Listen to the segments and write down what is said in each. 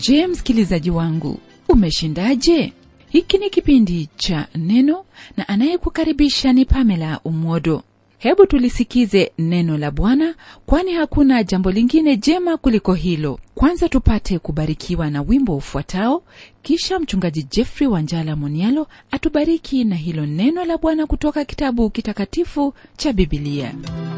je msikilizaji wangu umeshindaje hiki ni kipindi cha neno na anayekukaribisha ni pamela umwodo hebu tulisikize neno la bwana kwani hakuna jambo lingine jema kuliko hilo kwanza tupate kubarikiwa na wimbo ufuatao kisha mchungaji jeffrey wanjala monialo atubariki na hilo neno la bwana kutoka kitabu kitakatifu cha bibilia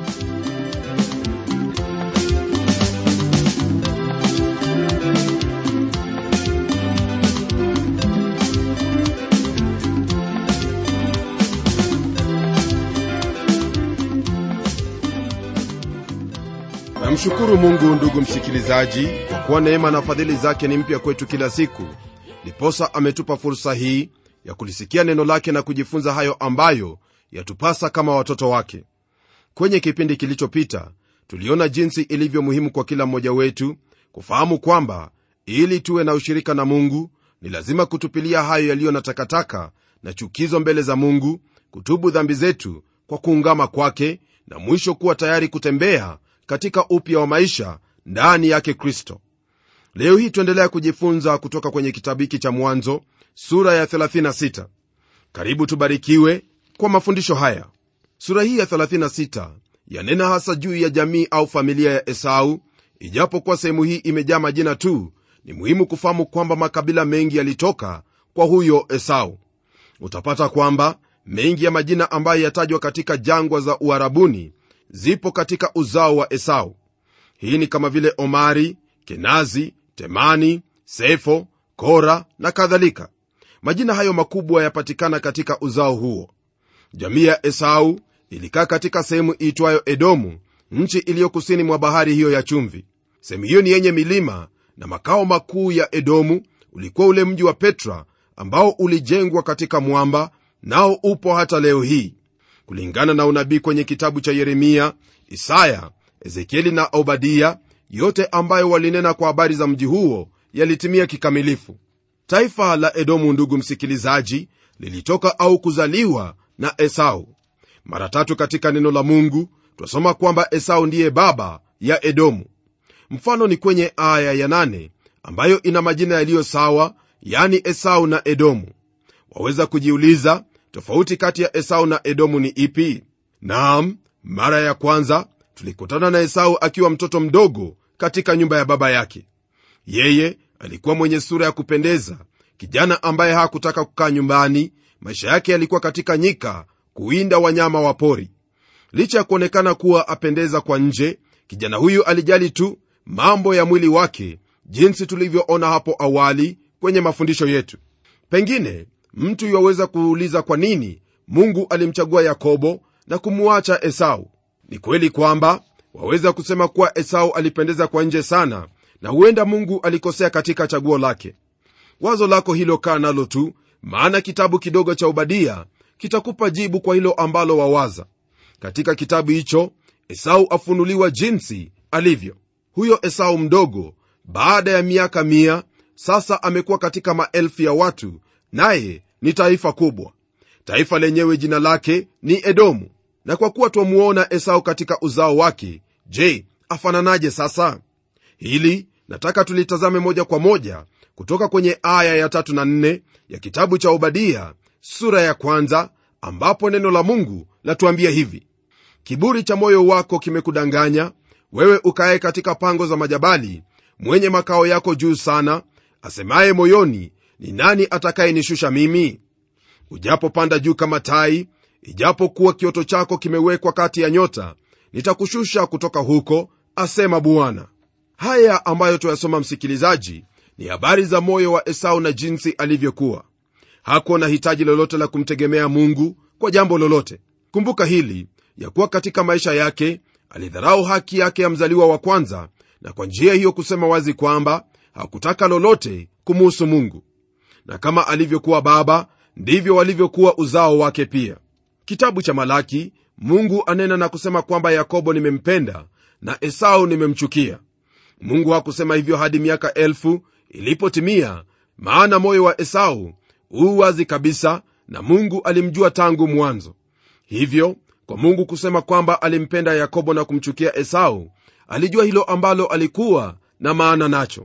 namshukuru mungu ndugu msikilizaji kwa kuwa neema na fadhili zake ni mpya kwetu kila siku ndiposa ametupa fursa hii ya kulisikia neno lake na kujifunza hayo ambayo yatupasa kama watoto wake kwenye kipindi kilichopita tuliona jinsi ilivyo muhimu kwa kila mmoja wetu kufahamu kwamba ili tuwe na ushirika na mungu ni lazima kutupilia hayo yaliyo na takataka na chukizo mbele za mungu kutubu dhambi zetu kwa kuungama kwake na mwisho kuwa tayari kutembea katika upya wa maisha ndani yake kristo leo hii tuendelea kujifunza kutoka kwenye kitabu hiki cha mwanzo sura ya 36 karibu tubarikiwe kwa mafundisho haya sura hii ya 36 yanena hasa juu ya jamii au familia ya esau ijapokuwa sehemu hii imejaa majina tu ni muhimu kufahamu kwamba makabila mengi yalitoka kwa huyo esau utapata kwamba mengi ya majina ambayo yatajwa katika jangwa za uharabuni zipo katika uzao wa esau hii ni kama vile omari kenazi temani sefo kora na kadhalika majina hayo makubwa yapatikana katika uzao huo jamii ya esau ilikaa katika sehemu iitwayo edomu nchi iliyo kusini mwa bahari hiyo ya chumvi sehemu hiyo ni yenye milima na makao makuu ya edomu ulikuwa ule mji wa petra ambao ulijengwa katika mwamba nao upo hata leo hii kulingana na unabii kwenye kitabu cha yeremia isaya ezekieli na obadia yote ambayo walinena kwa habari za mji huo yalitimia kikamilifu taifa la edomu ndugu msikilizaji lilitoka au kuzaliwa na esau mara tatu katika neno la mungu twasoma kwamba esau ndiye baba ya edomu mfano ni kwenye aya ya nane ambayo ina majina yaliyo sawa yani esau na edomu waweza kujiuliza tofauti kati ya esau na edomu ni ipi naam mara ya kwanza tulikutana na esau akiwa mtoto mdogo katika nyumba ya baba yake yeye alikuwa mwenye sura ya kupendeza kijana ambaye hakutaka kukaa nyumbani maisha yake yalikuwa katika nyika kuwinda wanyama wa pori licha ya kuonekana kuwa apendeza kwa nje kijana huyu alijali tu mambo ya mwili wake jinsi tulivyoona hapo awali kwenye mafundisho yetu pengine mtu yuwaweza kuuliza kwa nini mungu alimchagua yakobo na kumuacha esau ni kweli kwamba waweza kusema kuwa esau alipendeza kwa nje sana na huenda mungu alikosea katika chaguo lake wazo lako hilo kaa nalo tu maana kitabu kidogo cha ubadia kitakupa jibu kwa hilo ambalo wawaza katika kitabu hicho esau afunuliwa jinsi alivyo huyo esau mdogo baada ya miaka mia sasa amekuwa katika maelfu ya watu naye ni taifa kubwa taifa lenyewe jina lake ni edomu na kwa kuwa twamuona esau katika uzao wake je afananaje sasa hili nataka tulitazame moja kwa moja kutoka kwenye aya ya tatu na nne ya kitabu cha obadia sura ya kwanza ambapo neno la mungu latuambia hivi kiburi cha moyo wako kimekudanganya wewe ukaye katika pango za majabali mwenye makao yako juu sana asemaye moyoni ni nani atakayenishusha mimi ujapopanda juu kama tai ijapokuwa kioto chako kimewekwa kati ya nyota nitakushusha kutoka huko asema bwana haya ambayo tuyasoma msikilizaji ni habari za moyo wa esau na jinsi alivyokuwa hakuwa na hitaji lolote la kumtegemea mungu kwa jambo lolote kumbuka hili ya kuwa katika maisha yake alidharau haki yake ya mzaliwa wa kwanza na kwa njia hiyo kusema wazi kwamba hakutaka lolote kumuhusu mungu na kama alivyokuwa baba ndivyo walivyokuwa uzao wake pia kitabu cha malaki mungu anena na kusema kwamba yakobo nimempenda na esau nimemchukia mungu hakusema hivyo hadi miaka elfu ilipotimia maana moyo wa esau huu wazi kabisa na mungu alimjua tangu mwanzo hivyo kwa mungu kusema kwamba alimpenda yakobo na kumchukia esau alijua hilo ambalo alikuwa na maana nacho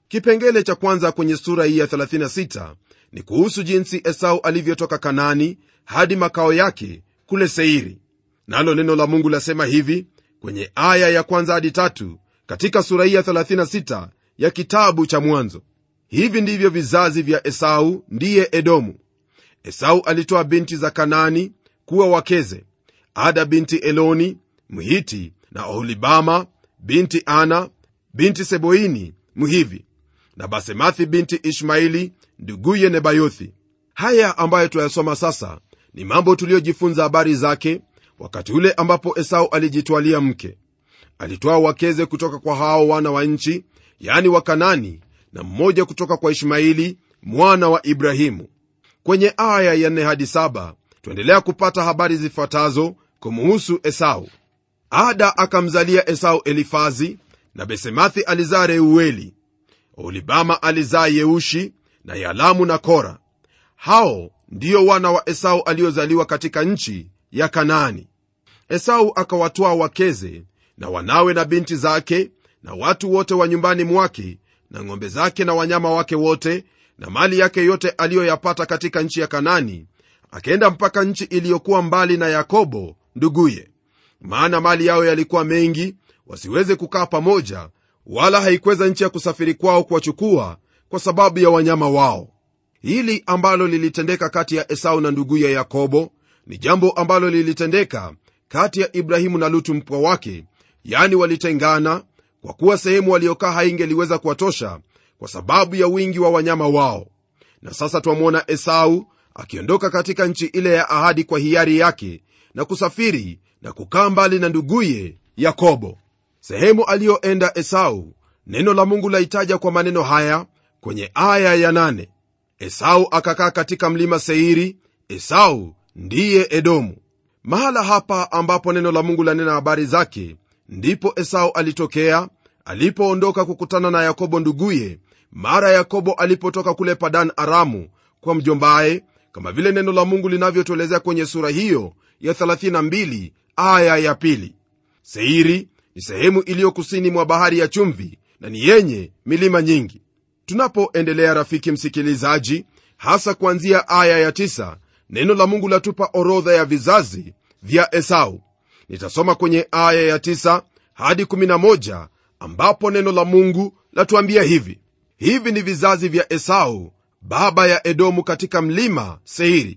kipengele cha kwanza kwenye sura hii ya 36 ni kuhusu jinsi esau alivyotoka kanani hadi makao yake kule seiri nalo neno la mungu lasema hivi kwenye aya ya kwanza hadi tatu katika sura hii ya 36 ya kitabu cha mwanzo hivi ndivyo vizazi vya esau ndiye edomu esau alitoa binti za kanani kuwa wakeze ada binti eloni mhiti na oholibama binti ana binti seboini mhivi na basemathi binti ishmaili nduguye nebayothi haya ambayo tuyasoma sasa ni mambo tuliyojifunza habari zake wakati ule ambapo esau alijitwalia mke alitwaa wakeze kutoka kwa hao wana wa nchi yani wakanani na mmoja kutoka kwa ishmaili mwana wa ibrahimu kwenye aya ya 4 hadi 7 tuendelea kupata habari zifuatazo kumuhusu esau ada akamzalia esau elifazi na besemathi alizaa reueli olibama alizaa yeushi na yalamu na kora hao ndiyo wana wa esau aliozaliwa katika nchi ya kanaani esau akawatwaa wakeze na wanawe na binti zake na watu wote wa nyumbani mwake na ng'ombe zake na wanyama wake wote na mali yake yote aliyoyapata katika nchi ya kanani akaenda mpaka nchi iliyokuwa mbali na yakobo nduguye maana mali yao yalikuwa mengi wasiweze kukaa pamoja wala haikweza nchi ya kusafiri kwao kuwachukua kwa sababu ya wanyama wao hili ambalo lilitendeka kati ya esau na nduguye yakobo ni jambo ambalo lilitendeka kati ya ibrahimu na lutu mpwa wake yani walitengana kwa kuwa sehemu waliokaa haingeliweza kuwatosha kwa sababu ya wingi wa wanyama wao na sasa twamwona esau akiondoka katika nchi ile ya ahadi kwa hiari yake na kusafiri na kukaa mbali na nduguye yakobo sehemu aliyoenda esau neno la mungu laitaja kwa maneno haya kwenye aya ya nane. esau akakaa katika mlima seiri esau ndiye edomu mahala hapa ambapo neno la mungu lanena habari zake ndipo esau alitokea alipoondoka kukutana na yakobo nduguye mara yakobo alipotoka kule padan aramu kwa mjombaye kama vile neno la mungu linavyotuelezea kwenye sura hiyo ya 32 aya ya pili seiri ni sehemu iliyo kusini mwa bahari ya chumvi na ni yenye milima nyingi tunapoendelea rafiki msikilizaji hasa kuanzia aya ya 9 neno la mungu latupa orodha ya vizazi vya esau nitasoma kwenye aya ya 9 hadi 11 ambapo neno la mungu latuambia hivi hivi ni vizazi vya esau baba ya edomu katika mlima seiri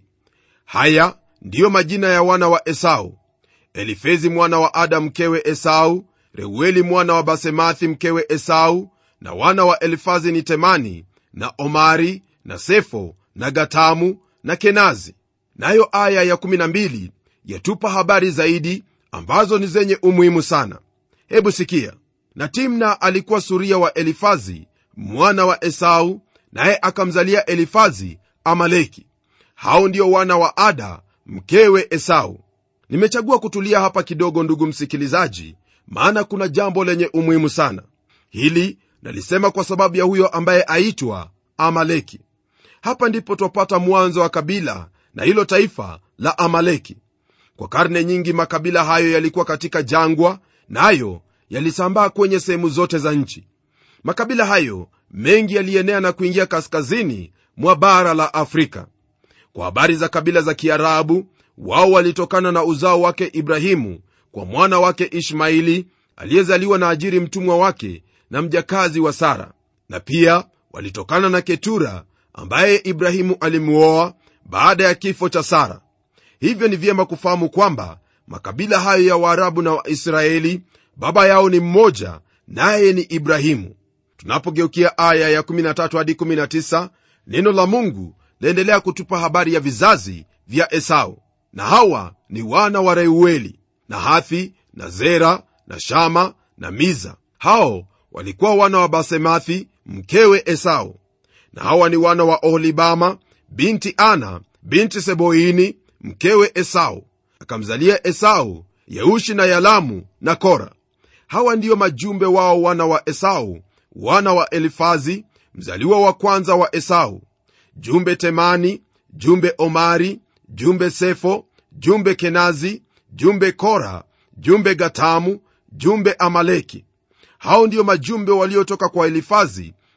haya ndiyo majina ya wana wa esau elifezi mwana wa ada mkewe esau reueli mwana wa basemathi mkewe esau na wana wa elifazi ni temani na omari na sefo na gatamu na kenazi nayo aya ya 12 yatupa habari zaidi ambazo ni zenye umuhimu sana hebu sikia na timna alikuwa suria wa elifazi mwana wa esau naye akamzalia elifazi amaleki hao ndio wana wa ada mkewe esau nimechagua kutulia hapa kidogo ndugu msikilizaji maana kuna jambo lenye umuhimu sana hili nalisema kwa sababu ya huyo ambaye aitwa amaleki hapa ndipo twapata mwanzo wa kabila na hilo taifa la amaleki kwa karne nyingi makabila hayo yalikuwa katika jangwa nayo na yalisambaa kwenye sehemu zote za nchi makabila hayo mengi yalienea na kuingia kaskazini mwa bara la afrika kwa habari za kabila za kiarabu wao walitokana na uzao wake ibrahimu kwa mwana wake ishmaili aliyezaliwa na ajiri mtumwa wake na mjakazi wa sara na pia walitokana na ketura ambaye ibrahimu alimuoa baada ya kifo cha sara hivyo ni vyema kufahamu kwamba makabila hayo ya waarabu na waisraeli baba yao ni mmoja naye ni ibrahimu tunapogeukia aya ya 13 hadi 19 neno la mungu laendelea kutupa habari ya vizazi vya esau na hawa ni wana wa reueli na hathi na zera na shama na miza hao walikuwa wana wa basemathi mkewe esau na hawa ni wana wa oholibama binti ana binti seboini mkewe esau akamzalia esau yeushi na yalamu na kora hawa ndiyo majumbe wao wana wa esau wana wa elifazi mzaliwa wa kwanza wa esau jumbe temani jumbe omari jumbe sefo jumbe kenazi jumbe kora jumbe gatamu jumbe amaleki hao ndiyo majumbe waliotoka kwa elifazi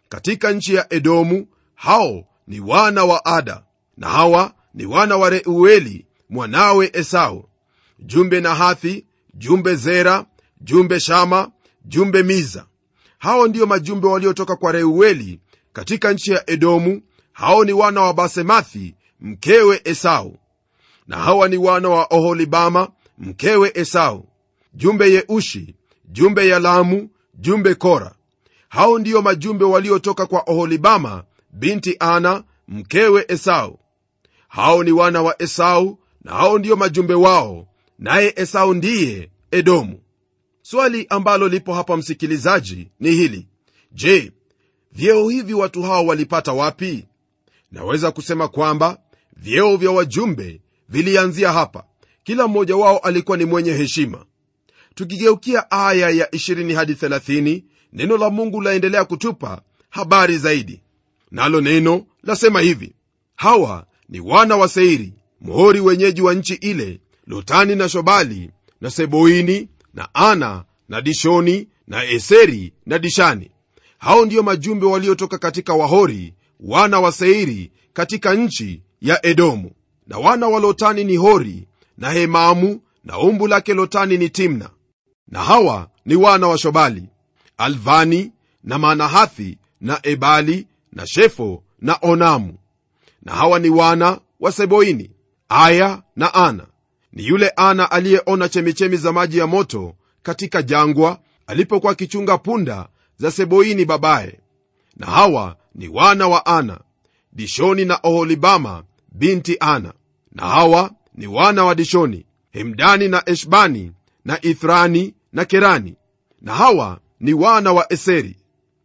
katika nchi ya edomu hao ni wana wa ada na hawa ni wana wa reueli mwanawe esau jumbe nahathi jumbe zera jumbe shama jumbe miza hao ndiyo majumbe waliotoka kwa reueli katika nchi ya edomu hao ni wana wa basemathi mkewe esau na hawa ni wana wa oholibama mkewe esau jumbe yeushi jumbe yalamu jumbe kora hao ndiyo majumbe waliotoka kwa oholibama binti ana mkewe esau hao ni wana wa esau na hao ndiyo majumbe wao naye esau ndiye edomu swali ambalo lipo hapa msikilizaji ni hili je vyeo hivi watu hao walipata wapi naweza kusema kwamba vyeo vya wajumbe vilianzia hapa kila mmoja wao alikuwa ni mwenye heshima tukigeukia aya ya 20 hadi 30 neno la mungu laendelea kutupa habari zaidi nalo neno lasema hivi hawa ni wana wa seiri mhori wenyeji wa nchi ile lotani na shobali na seboini na ana na dishoni na eseri na dishani hao ndiyo majumbe waliotoka katika wahori wana wa seiri katika nchi ya edomu na wana wa lotani ni hori na hemamu na umbu lake lotani ni timna na hawa ni wana wa shobali alvani na manahathi na ebali na shefo na onamu na hawa ni wana wa seboini aya na ana ni yule ana aliyeona chemichemi za maji ya moto katika jangwa alipokuwa akichunga punda za seboini babaye na hawa ni wana wa ana dishoni na oholibama binti ana na hawa ni wana wa dishoni hemdani na eshbani na ithrani na kerani na hawa ni wana wa eseri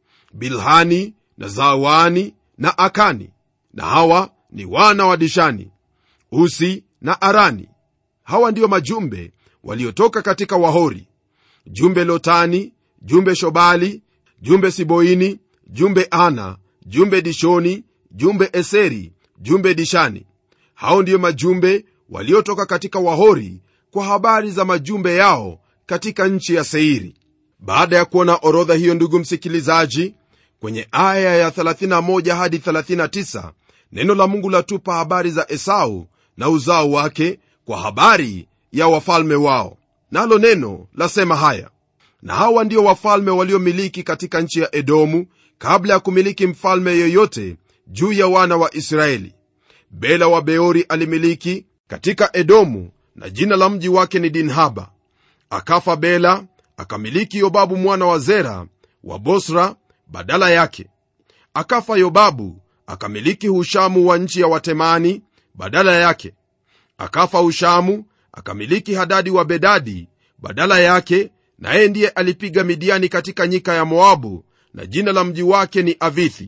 bilhani na zawani na akani na hawa ni wana wa dishani usi na arani hawa ndiyo majumbe waliotoka katika wahori jumbe lotani jumbe shobali jumbe siboini jumbe ana jumbe dishoni jumbe eseri jumbe dishani hao ndiyo majumbe waliotoka katika wahori kwa habari za majumbe yao katika nchi ya seiri baada ya kuona orodha hiyo ndugu msikilizaji kwenye aya ya 31 hadi 39 neno la mungu latupa habari za esau na uzao wake kwa habari ya wafalme wao nalo neno lasema haya na hawa ndio wafalme waliomiliki katika nchi ya edomu kabla ya kumiliki mfalme yoyote juu ya wana wa israeli bela wa beori alimiliki katika edomu na jina la mji wake ni dinhaba akafa bela akamiliki yobabu mwana wa zera wa bosra badala yake akafa yobabu akamiliki hushamu wa nchi ya watemani badala yake akafa hushamu akamiliki hadadi wa bedadi badala yake naye ndiye alipiga midiani katika nyika ya moabu na jina la mji wake ni avithi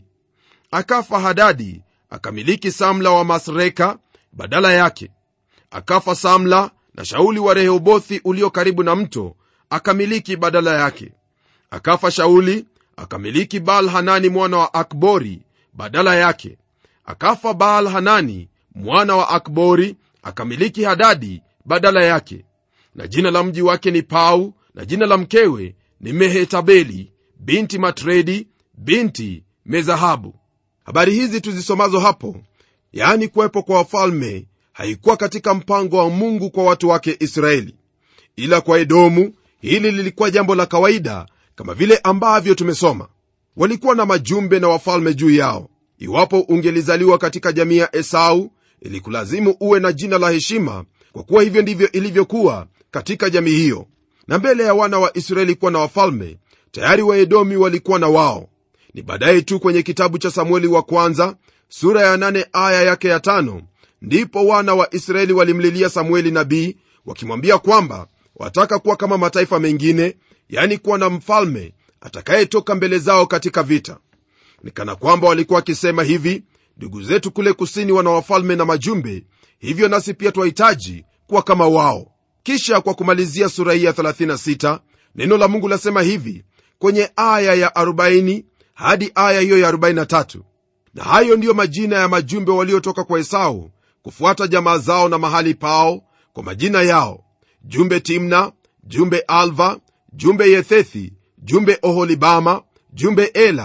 akafa hadadi akamiliki samla wa masreka badala yake akafa samla na shauli wa rehobothi ulio karibu na mto akamiliki badala yake akafa shauli akamiliki baal hanani mwana wa akbori badala yake akafa baal hanani mwana wa akbori akamiliki hadadi badala yake na jina la mji wake ni pau na jina la mkewe ni mehetabeli binti matredi binti mezahabu habari hizi tuzisomazo hapo yaani kuwepo kwa wafalme haikuwa katika mpango wa mungu kwa watu wake israeli ila kwa edomu hili lilikuwa jambo la kawaida kama vile ambavyo tumesoma walikuwa na majumbe na wafalme juu yao iwapo ungelizaliwa katika jamii ya esau ilikulazimu uwe na jina la heshima kwa kuwa hivyo ndivyo ilivyokuwa katika jamii hiyo na mbele ya wana wa israeli kuwa na wafalme tayari waedomi walikuwa na wao ni baadaye tu kwenye kitabu cha samueli wa kwanza sura ya nane aya yake ya tano ndipo wana wa israeli walimlilia samueli nabii wakimwambia kwamba wataka kuwa kama mataifa mengine yani kuwa na mfalme atakayetoka mbele zao katika vita ni kana kwamba walikuwa wakisema hivi ndugu zetu kule kusini wana wafalme na majumbe hivyo nasi pia twahitaji kuwa kama wao kisha kwa kumalizia sura hii ya 36 neno la mungu lasema hivi kwenye aya ya 40 hadi aya hiyo ya 43 na hayo ndiyo majina ya majumbe waliotoka kwa esau kufuata jamaa zao na mahali pao kwa majina yao jumbe timna jumbe alva jumbe yethethi jumbe oholibama jumbe ela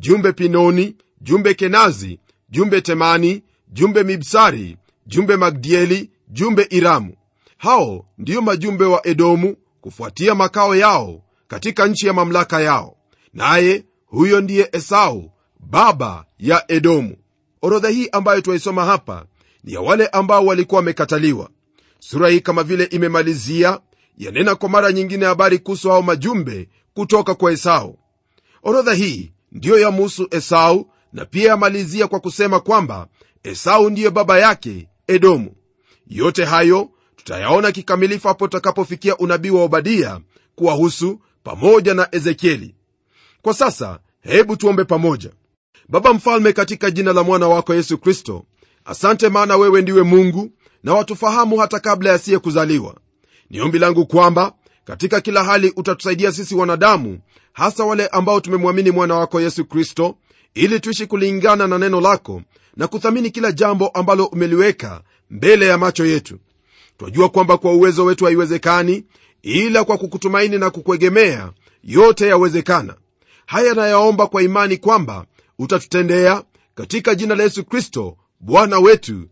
jumbe pinoni jumbe kenazi jumbe temani jumbe mibsari jumbe magdieli jumbe iramu hao ndiyo majumbe wa edomu kufuatia makao yao katika nchi ya mamlaka yao naye huyo ndiye esau baba ya edomu orodha hii ambayo twaisoma hapa ni ya wale ambao walikuwa wamekataliwa sura hii kama vile imemalizia yanena kwa mara nyingine habari kuhusu hao majumbe kutoka kwa esau orodha hii ndiyo yamuhusu esau na pia yamalizia kwa kusema kwamba esau ndiyo baba yake edomu yote hayo tutayaona kikamilifu hapo tutakapofikia unabii wa obadia kuwahusu pamoja na ezekieli kwa sasa hebu tuombe pamoja baba mfalme katika jina la mwana wako yesu kristo asante maana wewe ndiwe mungu na watufahamu hata kabla yasiye kuzaliwa ni ombi langu kwamba katika kila hali utatusaidia sisi wanadamu hasa wale ambao tumemwamini mwana wako yesu kristo ili tuishi kulingana na neno lako na kuthamini kila jambo ambalo umeliweka mbele ya macho yetu twajua kwamba kwa uwezo wetu haiwezekani ila kwa kukutumaini na kukuegemea yote yawezekana haya nayaomba kwa imani kwamba utatutendea katika jina la yesu kristo bwana wetu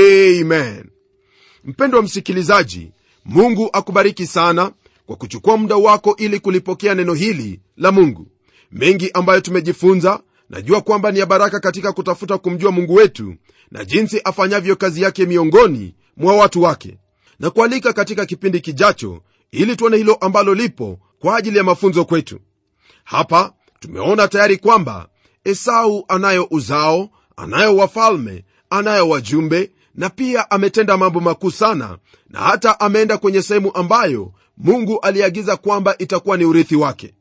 amen mpendwa msikilizaji mungu akubariki sana kwa kuchukua muda wako ili kulipokea neno hili la mungu mengi ambayo tumejifunza najua kwamba ni ya baraka katika kutafuta kumjua mungu wetu na jinsi afanyavyo kazi yake miongoni mwa watu wake na kualika katika kipindi kijacho ili tuone hilo ambalo lipo kwa ajili ya mafunzo kwetu hapa tumeona tayari kwamba esau anayo uzao anayo wafalme anayo wajumbe na pia ametenda mambo makuu sana na hata ameenda kwenye sehemu ambayo mungu aliagiza kwamba itakuwa ni urithi wake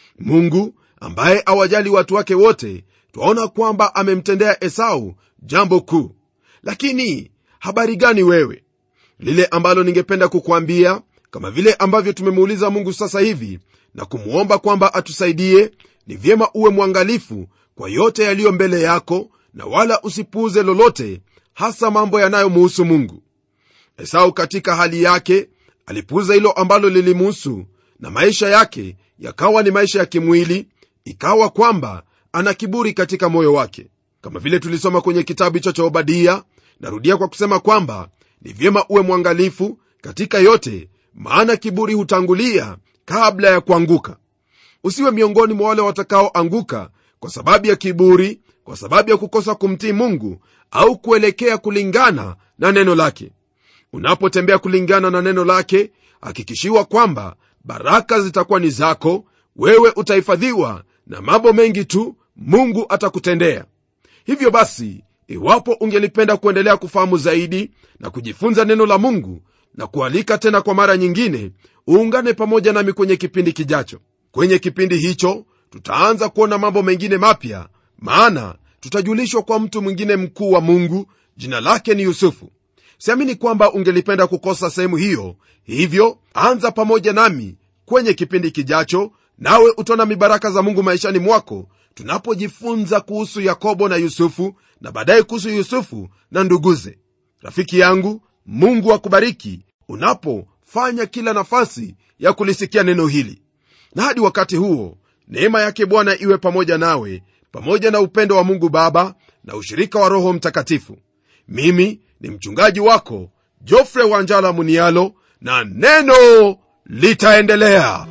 mungu ambaye awajali watu wake wote twaona kwamba amemtendea esau jambo kuu lakini habari gani wewe lile ambalo ningependa kukwambia kama vile ambavyo tumemuuliza mungu sasa hivi na kumwomba kwamba atusaidie ni vyema uwe mwangalifu kwa yote yaliyo mbele yako na wala usipuuze lolote hasa mambo yanayomuhusu mungu esau katika hali yake alipuuza hilo ambalo lilimuhusu na maisha yake yakawa ni maisha ya kimwili ikawa kwamba ana kiburi katika moyo wake kama vile tulisoma kwenye kitabu hicho cha obadia narudia kwa kusema kwamba ni vyema uwe mwangalifu katika yote maana kiburi hutangulia kabla ya kuanguka usiwe miongoni mwa wale watakaoanguka kwa sababu ya kiburi kwa sababu ya kukosa kumtii mungu au kuelekea kulingana na neno lake unapotembea kulingana na neno lake hakikishiwa kwamba baraka zitakuwa ni zako wewe utahifadhiwa na mambo mengi tu mungu atakutendea hivyo basi iwapo ungelipenda kuendelea kufahamu zaidi na kujifunza neno la mungu na kualika tena kwa mara nyingine uungane pamoja nami kwenye kipindi kijacho kwenye kipindi hicho tutaanza kuona mambo mengine mapya maana tutajulishwa kwa mtu mwingine mkuu wa mungu jina lake ni yusufu siamini kwamba ungelipenda kukosa sehemu hiyo hivyo anza pamoja nami kwenye kipindi kijacho nawe utaona mibaraka za mungu maishani mwako tunapojifunza kuhusu yakobo na yusufu na baadaye kuhusu yusufu na nduguze rafiki yangu mungu akubariki unapofanya kila nafasi ya kulisikia neno hili na hadi wakati huo neema yake bwana iwe pamoja nawe pamoja na upendo wa mungu baba na ushirika wa roho mtakatifu mimi ni mchungaji wako jofre wanjala munialo na neno litaendelea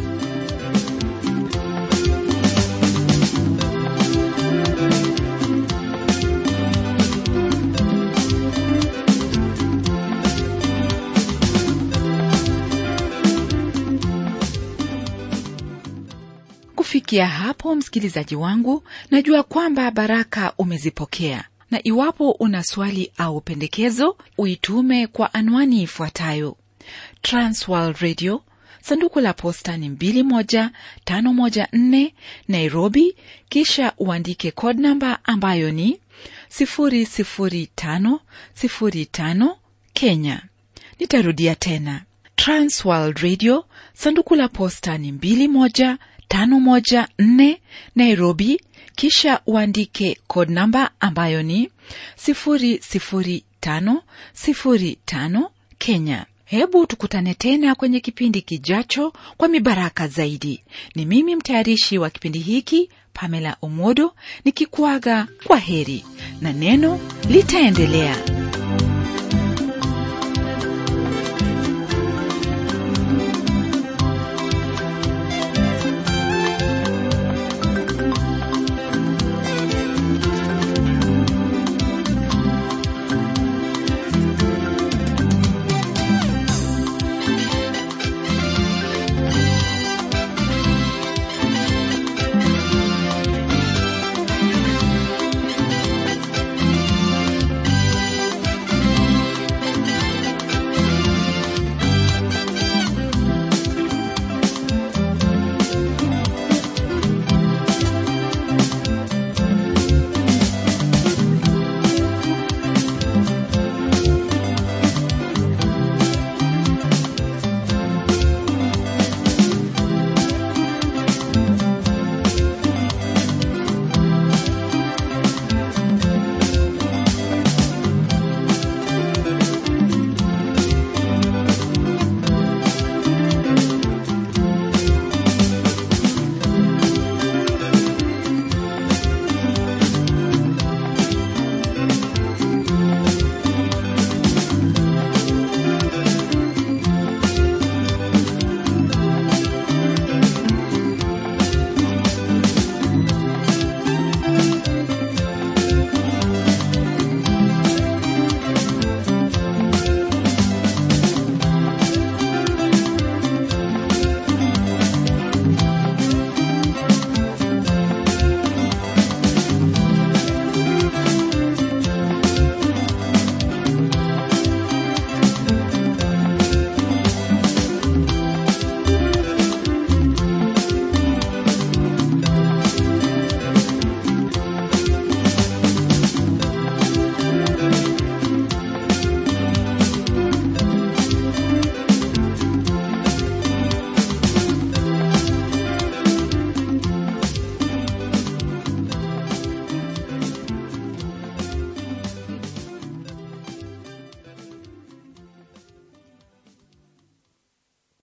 kufikia hapo msikilizaji wangu najua kwamba baraka umezipokea na iwapo una swali au pendekezo uitume kwa anwani ifuatayo transworld radio sanduku la posta ni 21514 nairobi kisha uandike code namba ambayo ni 00505 kenya nitarudia tena transworld radio sanduku la posta ni 21514 nairobi kisha uandike code namba ambayo ni 00505 kenya hebu tukutane tena kwenye kipindi kijacho kwa mibaraka zaidi ni mimi mtayarishi wa kipindi hiki pamela omodo nikikuaga kwa heri na neno litaendelea